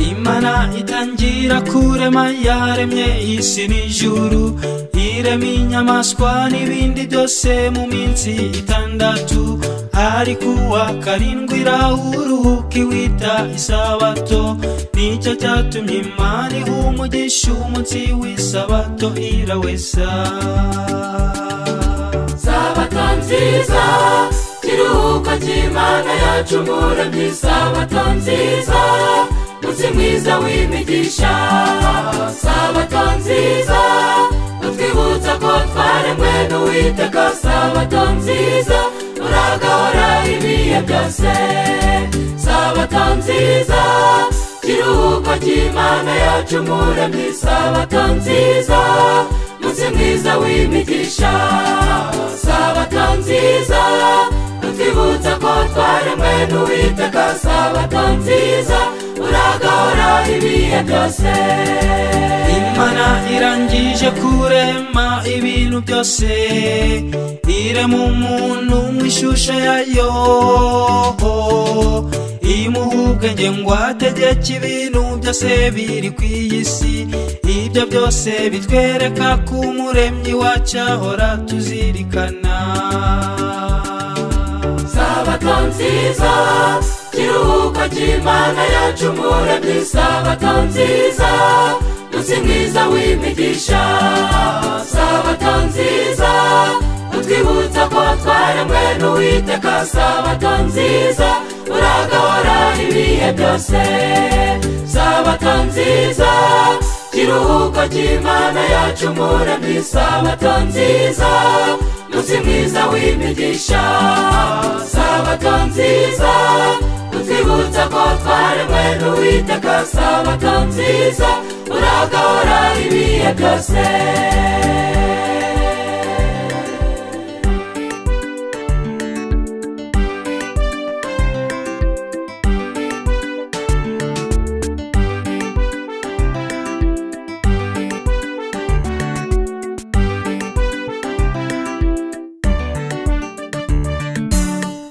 imana itangira kurema yaremye isi n'ijuru irema inyamaswa n'ibindi byose mu minsi itandatu ariko uwa karindwi irahuruhuka iwita isabato nicyo cyatumye imana iha umugisha umunsi w'isabato irawesa sabato nziza kiruhuko cy'imana yacu umuremyi sabato nziza munsi mwiza w'imigisha sabato nziza utwibutsa ko twaremwe n'uwiteka sabato nziza uragahora ibihe byose sabato nziza kiruhuko cy'imana yacu umuremyi sabato nziza munsi mwiza w'imigisha sabato nziza utwibutsa ko twaremwe n'uwiteka sabato nziza uragahora ibihe byose imana irangije kurema ibintu byose irema umuntu mu ishusho yayo imuha ubwenge ngo ategeke ibintu byose biri ku iyi si ibyo byose bitwereka ko umuremyi wacyahora tuzirikana sabato nziza kiruhuko cy'imana yacu umuremyi sabato nziza munsi mwiza w'imigisha sabato nziza utwibutsa ko twaremwe n'uwiteka sabato nziza uragahora ibihe byose sabato nziza kiruhuko cy'imana yacu umuremyi sabato nziza munsi mwiza w'imigisha sabato nziza utwibutsa ko twaremwe n'uwiteka sabato nziza uragahora ibihe byose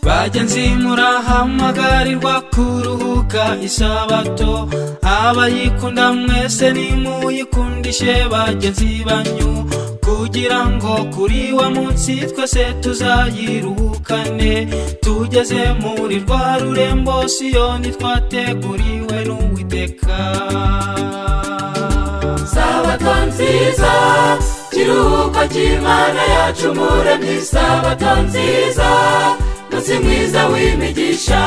bagenzi murahamagarirwa kuruhuka isabato abayikunda mwese nimuyikundishe bagenzi banyu kugira ngo kuri wa munsi twese tuzayiruhukane tugeze muri rwa rurembo siyoni twateguriwe n'uwiteka sabato nziza kiruhuko cy'imana yacu umuremyi sabato nziza munsi mwiza w'imigisha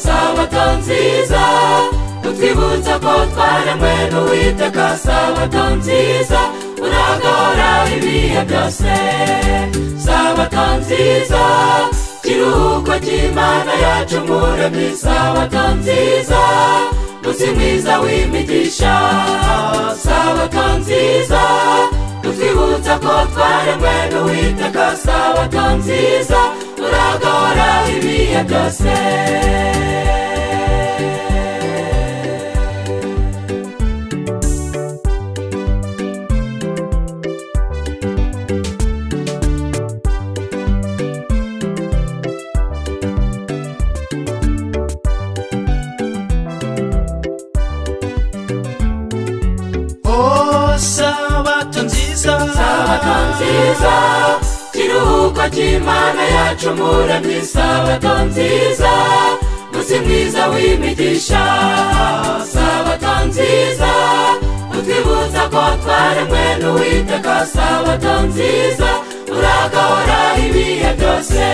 sabato nziza utwibutsa ko twaremwe n'uwiteka sabato nziza uragahora ibihe byose sabato nziza kiruhuko cy'imana yacu umuremyi sabato nziza munsi mwiza w'imigisha sabato nziza utwibutsa ko twaremwe n'uwiteka sabato nziza uragahora ibihe byose oh sabato nziza sabato nziza kiruhuko cy'imana yacu umuremyi sabato nziza munsi mwiza w'imigisha sabato nziza utwibutsa ko twaremwe n'uwiteka sabato nziza uragahora ibihe byose